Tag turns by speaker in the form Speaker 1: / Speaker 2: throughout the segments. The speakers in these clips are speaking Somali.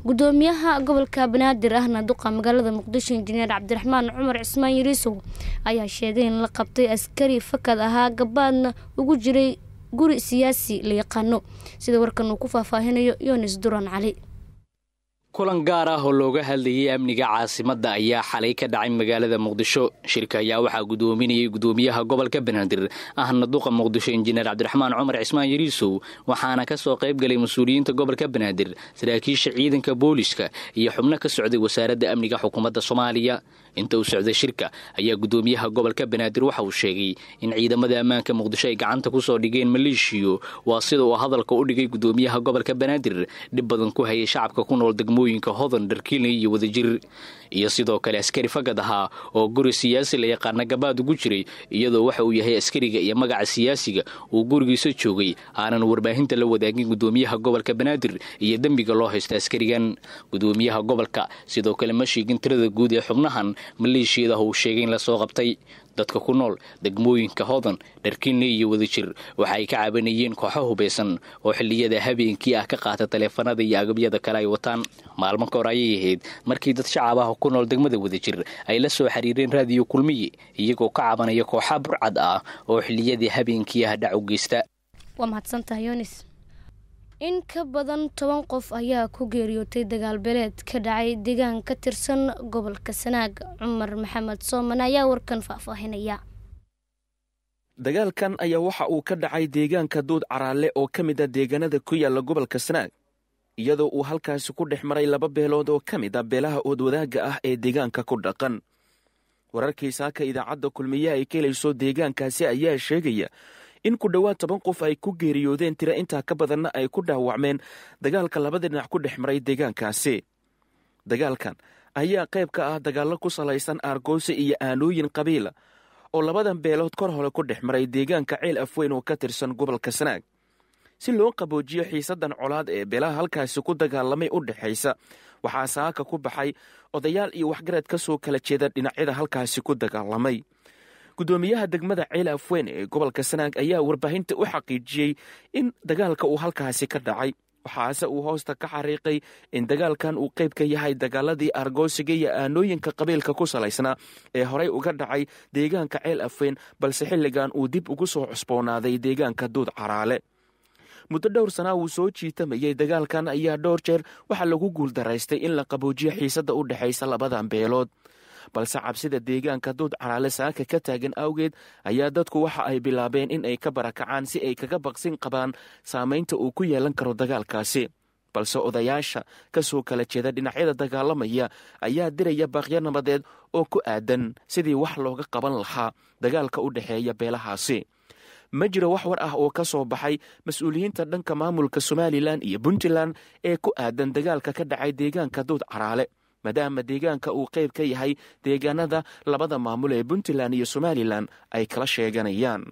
Speaker 1: gudoomiyaha gobolka banaadir ahna duqa magaalada muqdisho injineer cabdiraxmaan cumar cismaan yariisow ayaa sheegay in la qabtay askari fakad ahaa gabaadna ugu jiray guri siyaasi la yaqaano sida warkan uu ku faahfaahinayo yonis duran cali
Speaker 2: kulan gaar ah oo looga hadlayay amniga caasimadda ayaa xalay ka dhacay magaalada muqdisho shirka ayaa waxaa gudoominayay gudoomiyaha gobolka banaadir ahna duqa muqdisho injineer cabdiraxmaan cumar cismaan yariisow waxaana ka soo qayb galay mas-uuliyiinta gobolka banaadir saraakiisha ciidanka booliska iyo xubno ka socday wasaaradda amniga xukuumadda soomaaliya inta uu socday shirka ayaa gudoomiyaha gobolka banaadir waxa uu sheegay in ciidamada ammaanka muqdisho ay gacanta ku soo dhigeen maleeshiyo waa sida uu hadalka u dhigay gudoomiyaha gobolka banaadir dhib badan ku hayay shacabka ku nool degmooyinka hodan dharkiiley iyo wadajir iyo sidoo kale askari fagad ahaa oo guri siyaasi la yaqaana gabaad ugu jiray iyadoo waxa uu yahay askariga iyo magaca siyaasiga uu gurigiisa joogay aanan warbaahinta la wadaagin gudoomiyaha gobolka banaadir iyo dembiga loo haysta askarigan gudoomiyaha gobolka sidoo kale ma sheegin tirada guud ee xubnahan maleeshiyada uu sheegay in lasoo qabtay dadka ku nool degmooyinka hodan dharkinle iyo wadajir waxa ay ka cabanayeen kooxo hubaysan oo xilliyada habeenkii ah ka qaata taleefanada iyo agabyada kale ay wataan maalmo ka hor ayay ahayd markii dad shacab ah ku nool degmada wadajir ay la soo xiriireen raadiyo kulmiye iyagoo ka cabanaya kooxa burcad ah oo xilliyadii habeenkii ah dhac u geysta
Speaker 1: waa mahadsantahay yonis in ka badan toban qof ayaa ku geeriyootay dagaal beeleed ka dhacay deegaan ka tirsan gobolka sanaag cumar maxamed sooman ayaa warkan faahfaahinaya
Speaker 3: dagaalkan ayaa waxa uu ka dhacay deegaanka duud caraale oo ka mid a deegaanada ku yaalla gobolka sanaag iyadoo uu halkaasi ku dhex maray laba beelood oo ka mid a beelaha oodwadaagga ah ee deegaanka ku dhaqan wararkii saaka idaacadda kulmiye ay ka helayso deegaankaasi ayaa sheegaya in ku dhowaad toban qof ay ku geeriyoodeen tira intaa ka badanna ay ku dhaawacmeen dagaalka labada dhinac ku dhex maray deegaankaasi dagaalkan ayaa qayb ka ah dagaallo ku salaysan aargoosi iyo aanooyin qabiila oo labadan beelood kor hore ku dhex maray deegaanka ceel afweyn oo ka tirsan gobolka sanaag si loo qaboojiyo xiisaddan colaad ee beelaha halkaasi ku dagaalamay u dhexaysa waxaa saaka ku baxay odayaal iyo waxgarad ka soo kala jeeda dhinacyada halkaasi ku dagaalamay gudoomiyaha degmada ceel afweyn ee gobolka sanaag ayaa warbaahinta u xaqiijiyey in dagaalka uu halkaasi ka dhacay waxaase uu hoosta ka xariiqay in dagaalkan uu qayb ka yahay dagaaladii argoosiga iyo aanooyinka qabiilka ku salaysnaa ee horey uga dhacay deegaanka ceel afweyn balse xilligan uu dib ugu soo cusboonaaday deegaanka duud caraale muddo dhowr sanaa wuu soo jiitamayey dagaalkan ayaa dhowr jeer waxaa lagu guuldaraystay in la qaboojiyo xiisadda u dhexaysa labadan beelood balse cabsida deegaanka duud caraale saaka ka taagan awgeed ayaa dadku waxa ay bilaabeen in ay ka barakacaan si ay kaga baqsin qabaan saamaynta uu ku yeelan karo dagaalkaasi balse odayaasha ka soo kala jeeda dhinacyada dagaalamaya ayaa diraya baaqyo nabadeed oo ku aadan sidii wax looga qaban lahaa dagaalka u dhexeeya beelahaasi ma jiro wax war ah oo ka soo baxay mas-uuliyiinta dhanka maamulka somalilan iyo puntland ee ku aadan dagaalka ka dhacay deegaanka duud caraale maadaama deegaanka uu qayb ka yahay deegaanada labada maamul ee puntland iyo somalilan ay kala sheeganayaan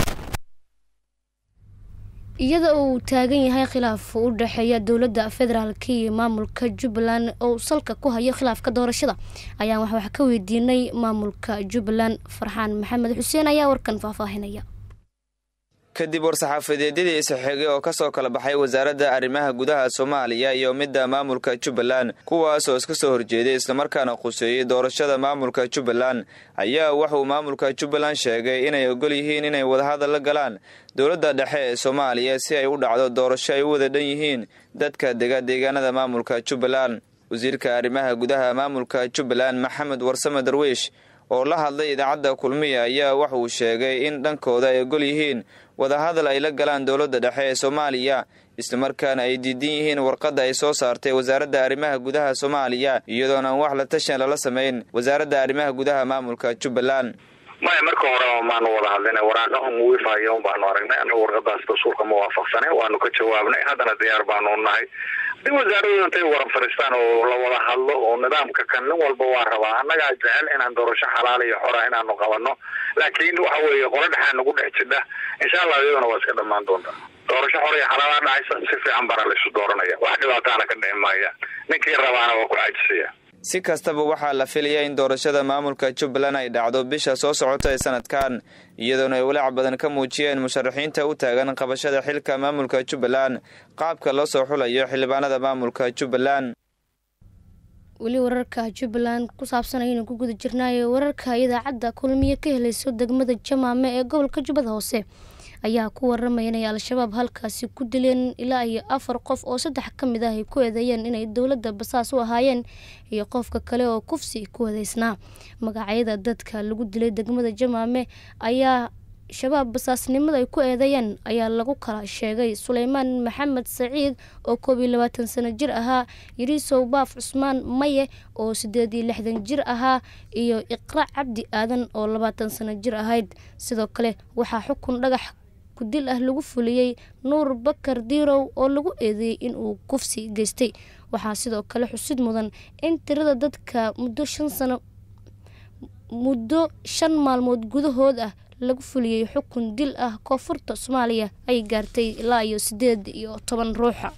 Speaker 1: iyada oo uu taagan yahay khilaaf u dhexeeya dowladda federaalk iyo maamulka jubbaland oo salka ku hayo khilaafka doorashada ayaan wax wax ka weydiinay maamulka jubbaland farxaan maxamed xuseen ayaa warkan faahfaahinaya
Speaker 4: kadib war-saxaafadeedyadii isxigay oo ka soo kala baxay wasaaradda arrimaha gudaha soomaaliya iyo midda maamulka jubbaland kuwaasoo iska soo horjeeday islamarkaana quseeyey doorashada maamulka jubbaland ayaa wuxuu maamulka jubbaland sheegay inay ogol yihiin inay wadahadal la galaan dowladda dhexe ee soomaaliya si ay u dhacdo doorasho ay u wada dhan yihiin dadka dega deegaanada maamulka jubbaland wasiirka arrimaha gudaha maamulka jubbaland maxamed warsame darwiish oo la hadlay idaacadda kulmiya ayaa waxa uu sheegay in dhankooda ay ogol yihiin wadahadal ay la galaan dowladda dhexe ee soomaaliya islamarkaana ay diidan yihiin warqadda ay soo saartay wasaaradda arrimaha gudaha soomaaliya iyadoon aan wax la tashan lala samayn wasaaradda arrimaha gudaha maamulka jubbaland
Speaker 5: maya marka hore maanu wada hadlina waraaqahan wiifayo baanu aragnay anagu warqadaas dastuurka ma waafaqsanay waanu ka jawaabnay haddana diyaar baanu nahay hadii wasaaradu intay waran fadhiistaan oo la wada hadlo oo nidaamka kan nin walba waa rabaa annagaa jecel inaan doorasho xalaal iyo xora inaanu qabano laakiin waxa weeye qolo dhexaa nagu dhex jidha insha allah iyaduna waa iska dhamaan doontaa doorasho xora iyo xalaala dhacaysa si fiican bara laysu dooranaya wax dhibaataana ka dhici maaya ninkii rabaana waa ku caajisaya
Speaker 4: si kastaba waxaa la filayaa in doorashada maamulka jubbaland ay dhacdo bisha soo socota ee sanadkan iyadoona ay walaac badan ka muujiyeen musharaxiinta u taagan qabashada xilka maamulka jubbaland qaabka loo soo xulayo xildhibaanada maamulka jubbaland
Speaker 1: weli wararka jubbaland ku saabsan ayaynu ku guda jirnaayo wararka idaacadda kulmiye ka helayso degmada jamaame ee gobolka jubbada hoose ayaa ku waramaya inay al-shabaab halkaasi ku dileen ilaa iyo afar qof oo saddex ka mid ah ay ku eedeeyeen inay dowladda basaas u ahaayeen iyo qofka kale oo kufsi ku eedeysnaa magacyada dadka lagu dilay degmada jamaame ayaa shabaab basaasnimada ay ku eedeeyeen ayaa lagu kala sheegay suleymaan maxamed saciid oo koob iyo labaatan sano jir ahaa yariisow baaf cusmaan maye oo sideed iyo lixdan jir ahaa iyo iqra cabdi aadan oo labaatan sano jir ahayd sidoo kale waxaa xukun dhagax kudil ah lagu fuliyey nuur bakar diirow oo lagu eedeeyey inuu kufsi geystay waxaa sidoo kale xusid mudan in tirada dadka muddo shan sano muddo shan maalmood gudahood ah lagu fuliyey xukun dil ah koonfurta soomaaliya ay gaartay ilaa iyo sideed iyo toban ruuxa